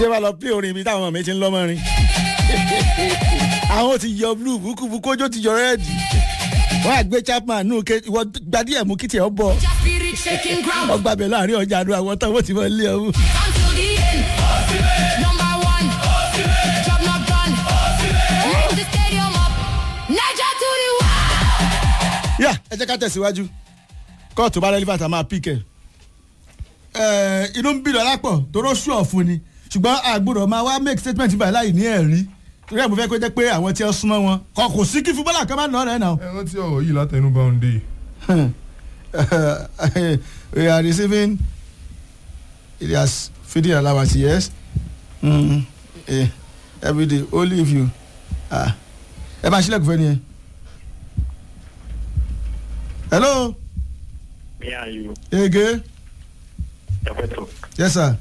ṣé wàá lọ pé orin ibi táwọn ọmọ mi ti ń lọ́mọ rin àwọn ti yọ blue bukubu kójó ti yọ rẹ́ẹ̀dì wọ́n á gbé chapman nù ké ìwọ gbadíẹ̀ mú kìtì ẹ̀ bọ̀ Spirit shaking ground ọgbà bẹ̀ láàrin ọjà àdúrà àwọn táwọn ti mọ ilé ọ̀hún. until the end. Number one, job not done. Move the stadium up. Niger to the world. yà ẹ jẹ́ ká tẹ̀síwájú kóòtù bá relevant a máa píkẹ̀ inú ń bí lọ́la pọ̀ toró sú ọ̀fun ni ṣùgbọ́n àgbọ̀dọ̀ máa wá make statement báyìí láì ní ẹ̀rí torí ẹ̀ mo fẹ́ kó jẹ́ pé àwọn tí ó súnmọ́ wọn kọ kò sí kí fúbọ́là kan bá nà ọ́ rẹ̀ náà. ẹ rántí ọ̀rọ̀ yìí látẹnu bá ń dé yìí. we are receiving Elias feeding allowance yes mm, eh, every day only if you ah ẹ máa ṣílẹ̀kùn fẹ́ ni ẹ. hello Me and you, ege Ẹ̀fẹ̀tọ̀. yes sir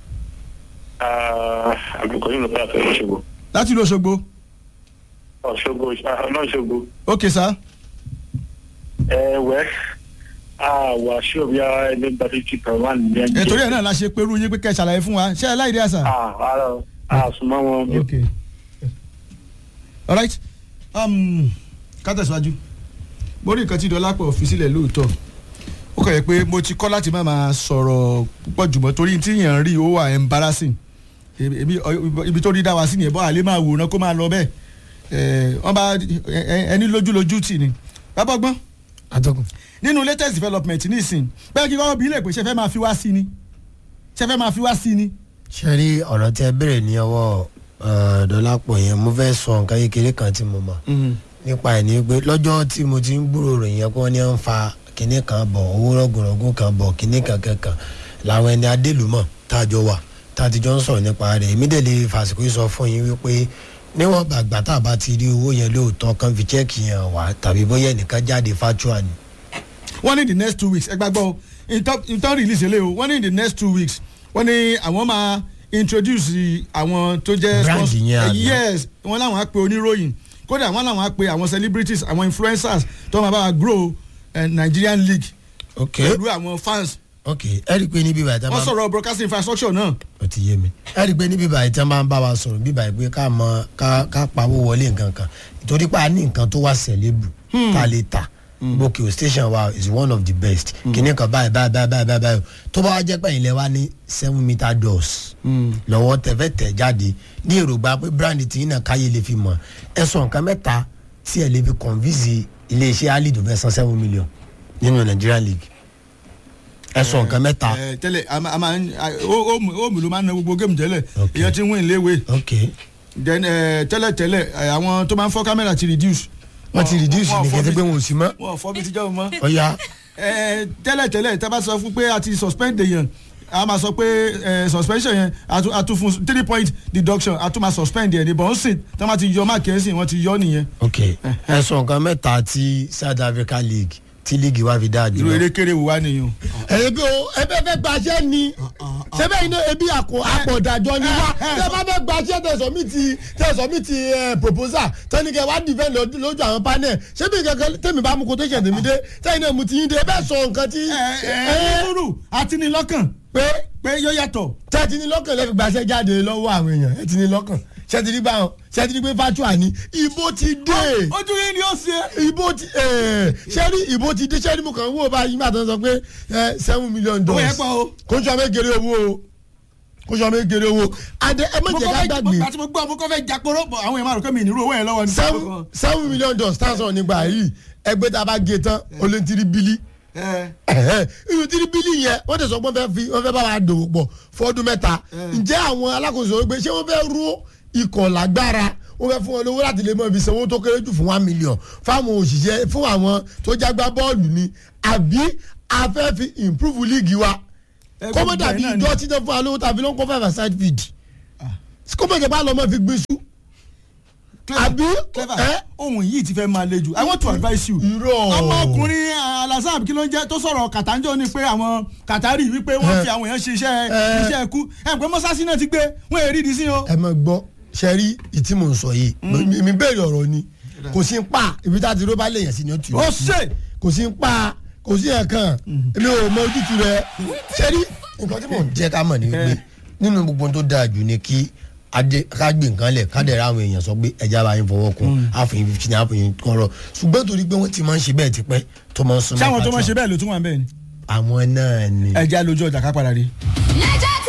Àbùkọ́ yìí ló bá àtọ̀ Ọ̀ṣogbo. láti ìlú Òṣogbo Ọ̀ṣogbo ọ̀nà Ọ̀ṣogbo. ok sir Ẹ wẹ́ àwọ̀ àṣọ bí a ẹni gba fifty per one ní ẹni. nítorí ẹ̀ náà la ṣe pẹ̀lú yín pé kẹ́ ẹ ṣàlàyé fún wa ṣé ẹ láì dé àṣà. Àárọ̀ àsùnmọ́ wọn. ok alright um, ká tẹ̀síwájú mo rí nǹkan tí dọ́lápọ̀ fi sílẹ̀ lóòótọ́ ó kàn yẹ pé mo ti kọ́ láti má máa sọ̀rọ̀ púpọ̀ jùmọ̀ torí tí yàn ń rí ó wà embarrassing Ebi- ibi tó rí dá wa sí nìyẹn bọ́ àlẹ́ máa wòran kó máa lọ bẹ́ẹ̀ Eh, wọ́n bá ẹ- ẹ- ẹni lójúlójú tì ní bàbá ọgbọ́n atọ́kùn. nínú latest development nísìn bẹ́ẹ̀ kí wọ́n bí ilé pé ṣe fẹ́ máa fi wá sí ni ṣe fẹ́ máa fi wá sí ni. ṣe rí ọ̀rọ̀ tẹ bẹ̀rẹ̀ ní ọwọ́ dọ́lápọ̀ yẹn mo fẹ́ sọ nǹkan kékeré kan tí mo mọ̀ nípa ẹ̀ ní pé lọ́jọ́ tí mo ti ń gbúrò ròyìn yẹn kí wọ́n ní à ń fa kinní kan bọ̀ owó rọ̀gùnrọ̀gùn kan bọ̀ kinní kan kankan làwọn ẹni adélùmọ̀ tá a jọ wà tá a ti jọ ń sọ̀rọ̀ nípa rẹ̀ èmi dẹ̀ lè fàsìkò yìí sọ fún yín wípé níwọ̀n gbàgbà tá a bá ti rí owó yẹn lóòótọ́ kan fi chẹ́ẹ̀kì yẹn wá tàbí bóyá ẹnìkan jáde fájúà ni wọ́n ní the next two weeks ẹ gbàgbọ́ o ìtọ́ release eléyìí o wọ́n ní the next two weeks wọ́n ní àwọn máa introduce àwọn tó jẹ́ Brand sponsor- yẹn eh, àná. yes wọ́n láwọn á pe oníròyìn kódà wọ́n láwọn á pe àwọn celebrities àwọn influencers tó máa bá wa grow eh, Nigerian league ok pẹ̀lú àwọn fans ok ẹ rí i pé níbí bàtà wọ́n máa sọ̀rọ̀ broadcasting infrastructure náà ó ti yé mi ẹ rí i pé níbí báyìí tí wọn bá ń bá wa sọ̀rọ̀ bí báyìí pé ká mọ ká ká pawó wọlé nǹkan kan ìtorí pé a ní nǹkan tó wà sẹ̀lébù tá a lè tà bókè o station wa is one of the best kìnìún kan báyìí báyìí báyìí báyìí báyìí báyìí tó bá wá jẹ́ pé ilẹ̀ wa ní seven meter doors lọ́wọ́ tẹ̀fẹ́ tẹ̀ jáde ní èròǹgbà pé brand tí yín náà káyé lè fi mọ̀ ẹ sọ nǹkan mẹ́ta tí ẹ lè fi convince iléeṣẹ́ ali tó fẹ́ san seven million nínú Nigerian league ẹ sọ nǹkan mẹ́ta Eh, tẹ́lẹ̀ a máa- a máa ń ó mi ló máa ń na gbogbo géèmù tẹ́lẹ̀ Okay. èèyàn ti ń win léwe ok then eh, tẹ́lẹ̀ tẹ́lẹ̀ eh, àwọn tó máa ń fọ́ kámẹ́rà ti reduce. wọ́n ti reduce wọ́n ní fọ́ kẹ́tẹ́ bí- pé wọn ò sí mọ́ wọn ò fọ́ bí tíjọ́ mọ́. ọ̀ya Ẹ, tẹ́lẹ̀ tẹ́lẹ̀ tá a bá sọ fún pé a ti suspend èèyàn a máa sọ pé ẹ, suspension yẹn a tún- a tún fún three point deduction a tún máa suspend yẹn níbọn ó sì tí wọ́n ti yọ máàkì ẹ̀ sìn wọ́n ti yọ nìyẹn. ok ẹ sọ nǹkan mẹ́ta tí South Africa League tí league wa fi dáa irú jùlọ. eré kéré wò wá nìyẹn. ebi o ẹbẹ fẹ́ gbaṣẹ́ ni sẹbẹ yìí ní ebi àpò àpọ̀dàjọ ni wá tẹ bá fẹ́ gbaṣẹ́ tẹsán mi ti tẹsán mi ti ẹ proposal tẹnikẹ wá dìfẹ́ lójú àwọn panel ṣébi kankan tẹmí bá mú kó tó ṣẹ̀ tèmi dé tẹyin náà mu ti yín dé bẹ́ẹ̀ sọ nǹkan tí ẹ ẹ lóru àti ní lọ́kàn pé pé yóò yàtọ̀. tẹ́tí ní lọ́kàn lẹ́fi gbaṣẹ́ jáde lọ́wọ́ àwọn èèyàn ẹ ti ní lọ́kàn ṣẹ́tì ní báwọn ṣẹ́tì ní pé fatua ni ìbò ti dé ojú yín ni ó ṣe. ìbò ti ṣé rí ìbò ti dé ṣé ní mo kàn wò báyìí nígbà tó ń sọ pé ẹ, seven million owó yẹn dollars pọ̀ o. kó sọ méjèrè owó o kó sọ méjèrè owó adé ẹ má mo jẹ́ kọ́ ká fẹ́ gbàgbé àti mo gbọ́ mo kọ́ fẹ́ jàporó bọ̀ àwọn èèyàn máa rò pé mi ìnirú owó yẹn lọ́wọ́ ni. seven seven million dollars tá a sọ̀rọ̀ nígbà yìí ẹgbẹ́ tá a bá gé tán ó lé tírí bílí ẹ irú tírí bílí yẹn wọ́n tẹ̀sán pé wọ́n fẹ́ fi wọ́n fẹ́ bá wa dòwò pọ̀ fọ́dún mẹ́ta ǹjẹ́ àwọn alákòóso gbé ṣé wọ́n fẹ́ rú ikọ̀ lágbára wọ́n fẹ́ fún wọn lówó láti lè mọ ibi sanwó tó kéré jù fún one million fáwọn òṣìṣẹ́ fún àwọn tó jágbá bọ́ọ̀lù ni àbí a fẹ́ fi improve league wa ẹ kọ́mọ́ gbogbo dàbí ẹ̀ náà ni. ìjọ tí náà fún wa lówó tàbí ló ń kọ́ five aside feed kọ́mọ́ ìjọba lọ́mọ fi gbé sú àbí clever ẹ ohun yìí ti fẹ́ máa le jù i want to advise you. irọ́ ọmọkùnrin alazab kí ló ń jẹ́ tó sọ̀rọ̀ kàtàǹjọ́ ni pé àwọn kàtàrí wípé wọ́n fi àwọn èèyàn ṣe iṣẹ́ Eh. iṣẹ́ ẹ̀kú ẹ̀ pé mọ́sáàsì náà ti gbé wọ́n èrì ìdí sí o. ẹ mọ gbọ́ sẹ́rí ìtí mò ń sọ yìí mi- mi béèrè ọ̀rọ̀ ni kò sí ń pa ibi tá a ti ró bá lèèyàn sí ni ó tù ó ṣe kò sí ń pa kò sí ẹ̀kan èmi ò mọ ojútùú rẹ sẹ́rí nǹkan tí mò ń jẹ́ ká mọ̀ ni wípé nínú gbogbo tó dáa jù ni kí adé ká gbé nǹkan lẹ̀ ká dẹ̀ ra àwọn èèyàn sọ pé ẹja bá yín fọwọ́ kun àfihàn fifteen àfihàn kọ́rọ̀ ṣùgbọ́n torí pé wọ́n ti máa ń ṣe bẹ́ẹ̀ tipẹ́ tó máa ń súnmọ́ sáwọn tó máa pàtó. ṣe bẹ́ẹ̀ ló tún wà ń bẹ́ẹ̀ ni àwọn náà ni. ẹja lójú ọjà ká padà rí. Naija